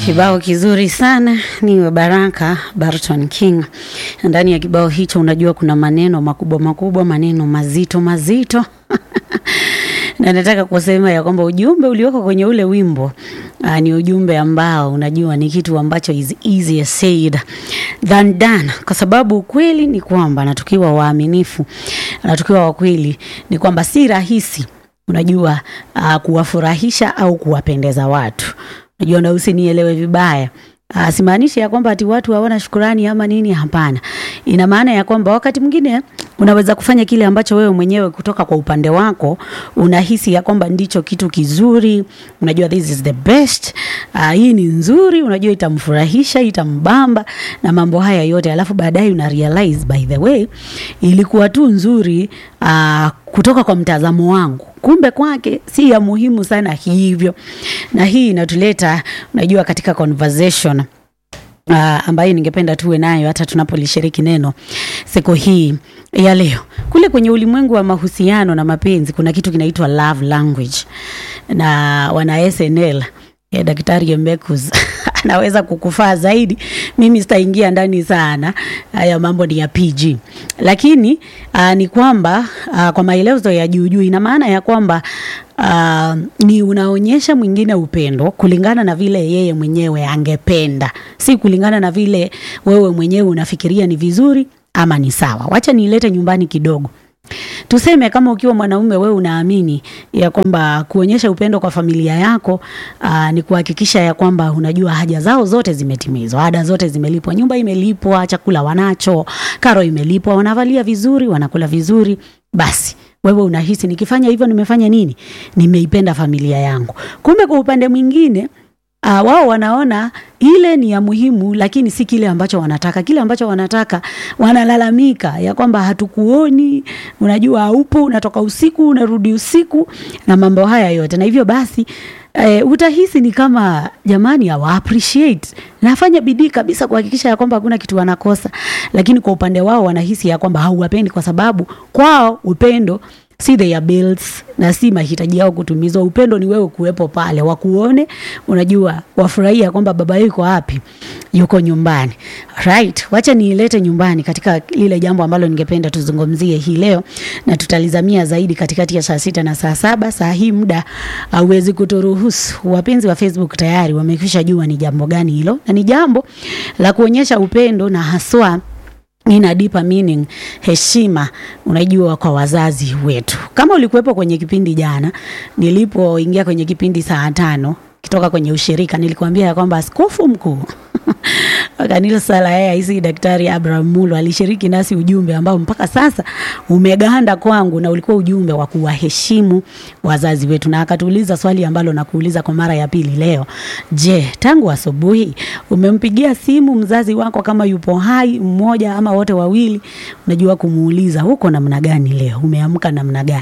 Kibao kizuri sana ni wa Baraka Barton King. Ndani ya kibao hicho, unajua kuna maneno makubwa makubwa, maneno mazito mazito na nataka kusema ya kwamba ujumbe ulioko kwenye ule wimbo uh, ni ujumbe ambao unajua ni kitu ambacho is easier said than done, kwa sababu ukweli ni kwamba na tukiwa waaminifu na tukiwa wakweli ni kwamba si rahisi unajua uh, kuwafurahisha au kuwapendeza watu. Unajua, na usinielewe vibaya. Uh, simaanishi ya kwamba ati watu hawana shukurani ama nini. Hapana, ina maana ya kwamba wakati mwingine unaweza kufanya kile ambacho wewe mwenyewe kutoka kwa upande wako unahisi ya kwamba ndicho kitu kizuri. Unajua, this is the best. Uh, hii ni nzuri, unajua itamfurahisha, itambamba na mambo haya yote, alafu baadaye una realize by the way ilikuwa tu nzuri uh, kutoka kwa mtazamo wangu kumbe kwake si ya muhimu sana hivyo. Na hii inatuleta unajua, katika conversation uh, ambayo ningependa tuwe nayo hata tunapolishiriki neno siku hii ya leo. Kule kwenye ulimwengu wa mahusiano na mapenzi kuna kitu kinaitwa love language, na wana SNL ya Daktari Embekus anaweza kukufaa zaidi. Mimi sitaingia ndani sana, haya mambo ni ya PG, lakini uh, ni kwamba uh, kwa maelezo ya juu juu, ina maana ya kwamba uh, ni unaonyesha mwingine upendo kulingana na vile yeye mwenyewe angependa, si kulingana na vile wewe mwenyewe unafikiria ni vizuri ama ni sawa. Wacha niilete nyumbani kidogo. Tuseme kama ukiwa mwanaume wewe unaamini ya kwamba kuonyesha upendo kwa familia yako aa, ni kuhakikisha ya kwamba unajua haja zao zote zimetimizwa, ada zote zimelipwa, nyumba imelipwa, chakula wanacho, karo imelipwa, wanavalia vizuri, wanakula vizuri, basi wewe unahisi nikifanya hivyo nimefanya nini? Nimeipenda familia yangu. Kumbe kwa upande mwingine Uh, wao wanaona ile ni ya muhimu, lakini si kile ambacho wanataka. Kile ambacho wanataka, wanalalamika ya kwamba hatukuoni, unajua haupo, unatoka usiku unarudi usiku na mambo haya yote, na hivyo basi eh, utahisi ni kama jamani, hawa appreciate nafanya bidii kabisa kuhakikisha ya kwamba hakuna kitu wanakosa, lakini kwa upande wao wanahisi ya kwamba hauwapendi kwa sababu kwao upendo si their bills na si mahitaji yao kutumizwa. Upendo ni wewe kuwepo pale, wakuone, unajua, wafurahia kwamba baba yuko wapi, yuko nyumbani. Right, wacha niilete nyumbani katika lile jambo ambalo ningependa tuzungumzie hii leo, na tutalizamia zaidi katikati ya saa sita na saa saba. Saa hii muda hauwezi kuturuhusu. Wapenzi wa Facebook tayari wamekwisha jua ni jambo gani hilo, na ni jambo la kuonyesha upendo na haswa ina deeper meaning, heshima, unajua kwa wazazi wetu. Kama ulikuwepo kwenye kipindi jana, nilipoingia kwenye kipindi saa tano kitoka kwenye ushirika, nilikuambia ya kwamba askofu mkuu wa kanisa la AIC Daktari Abraham Mulo alishiriki nasi ujumbe ambao mpaka sasa umeganda kwangu, na ulikuwa ujumbe wa kuwaheshimu wazazi wetu, na akatuuliza swali ambalo nakuuliza kwa mara ya pili leo. Je, tangu asubuhi umempigia simu mzazi wako kama yupo hai, mmoja ama wote wawili? Unajua kumuuliza huko namna gani leo, umeamka namna gani?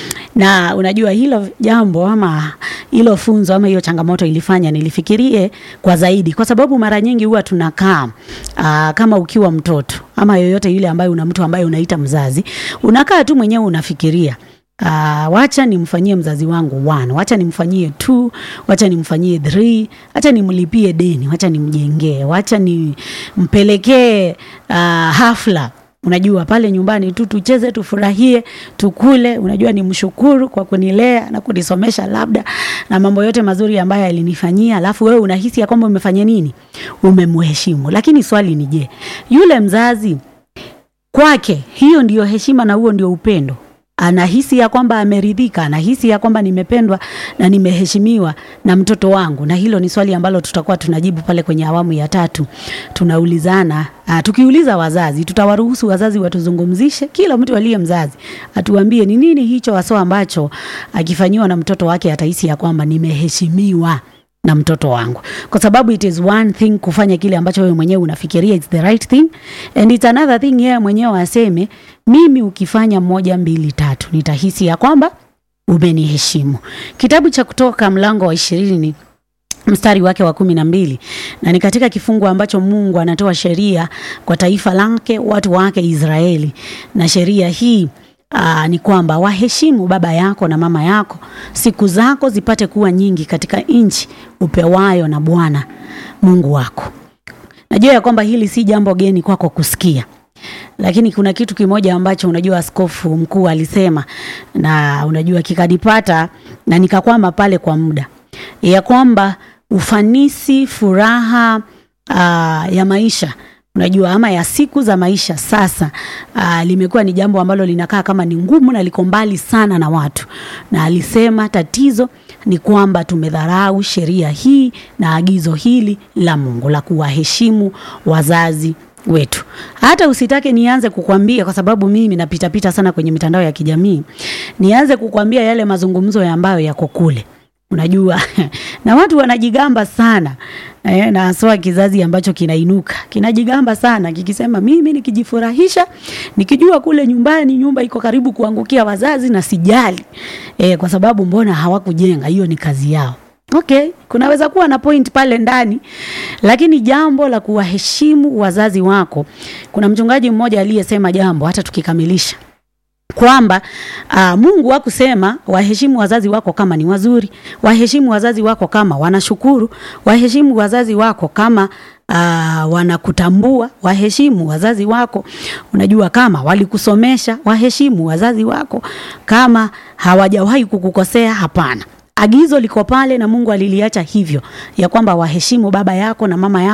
na unajua hilo jambo ama hilo funzo ama hiyo changamoto ilifanya nilifikirie kwa zaidi, kwa sababu mara nyingi huwa tunakaa aa, kama ukiwa mtoto ama yoyote yule ambaye una mtu ambaye unaita mzazi, unakaa tu mwenyewe unafikiria Uh, wacha nimfanyie mzazi wangu one, wacha nimfanyie two, wacha nimfanyie three, wacha nimlipie deni, wacha nimjengee, wacha nimpelekee uh, hafla unajua pale nyumbani tu tucheze, tufurahie, tukule. Unajua ni mshukuru kwa kunilea na kunisomesha labda na mambo yote mazuri ambayo alinifanyia, alafu wewe unahisi ya kwamba umefanya nini, umemheshimu. Lakini swali ni je, yule mzazi kwake hiyo ndiyo heshima na huo ndio upendo? Anahisi ya kwamba ameridhika, anahisi ya kwamba nimependwa na nimeheshimiwa na mtoto wangu? Na hilo ni swali ambalo tutakuwa tunajibu pale kwenye awamu ya tatu. Tunaulizana uh, tukiuliza wazazi, tutawaruhusu wazazi watuzungumzishe, kila mtu aliye mzazi atuambie ni nini hicho haswa ambacho akifanyiwa na mtoto wake atahisi ya kwamba nimeheshimiwa na mtoto wangu, kwa sababu it is one thing kufanya kile ambacho wewe mwenyewe unafikiria it's the right thing and it's another thing yeye mwenyewe aseme mimi ukifanya moja mbili tatu nitahisi ya kwamba umeniheshimu. Kitabu cha Kutoka mlango wa ishirini mstari wake wa kumi na mbili na ni katika kifungu ambacho Mungu anatoa sheria kwa taifa lake watu wake Israeli, na sheria hii aa, ni kwamba waheshimu baba yako na mama yako, siku zako zipate kuwa nyingi katika nchi upewayo na Bwana Mungu wako. Najua ya kwamba hili si jambo geni kwako kusikia, lakini kuna kitu kimoja ambacho unajua askofu mkuu alisema, na unajua kikanipata na nikakwama pale kwa muda, ya kwamba ufanisi, furaha aa, ya maisha unajua ama ya siku za maisha sasa, aa, limekuwa ni jambo ambalo linakaa kama ni ngumu na liko mbali sana na watu, na alisema tatizo ni kwamba tumedharau sheria hii na agizo hili la Mungu la kuwaheshimu wazazi wetu. Hata usitake nianze kukwambia, kwa sababu mimi napitapita sana kwenye mitandao ya kijamii, nianze kukwambia yale mazungumzo ya ambayo yako kule unajua na watu wanajigamba sana eh, na haswa kizazi ambacho kinainuka kinajigamba sana kikisema, mimi nikijifurahisha, nikijua kule nyumbani nyumba iko karibu kuangukia wazazi na sijali eh, kwa sababu mbona hawakujenga, hiyo ni kazi yao. Okay, kunaweza kuwa na point pale ndani, lakini jambo la kuwaheshimu wazazi wako, kuna mchungaji mmoja aliyesema jambo, hata tukikamilisha kwamba uh, Mungu hakusema waheshimu wazazi wako kama ni wazuri, waheshimu wazazi wako kama wanashukuru, waheshimu wazazi wako kama uh, wanakutambua, waheshimu wazazi wako unajua kama walikusomesha, waheshimu wazazi wako kama hawajawahi kukukosea. Hapana, agizo liko pale na Mungu aliliacha hivyo ya kwamba waheshimu baba yako na mama yako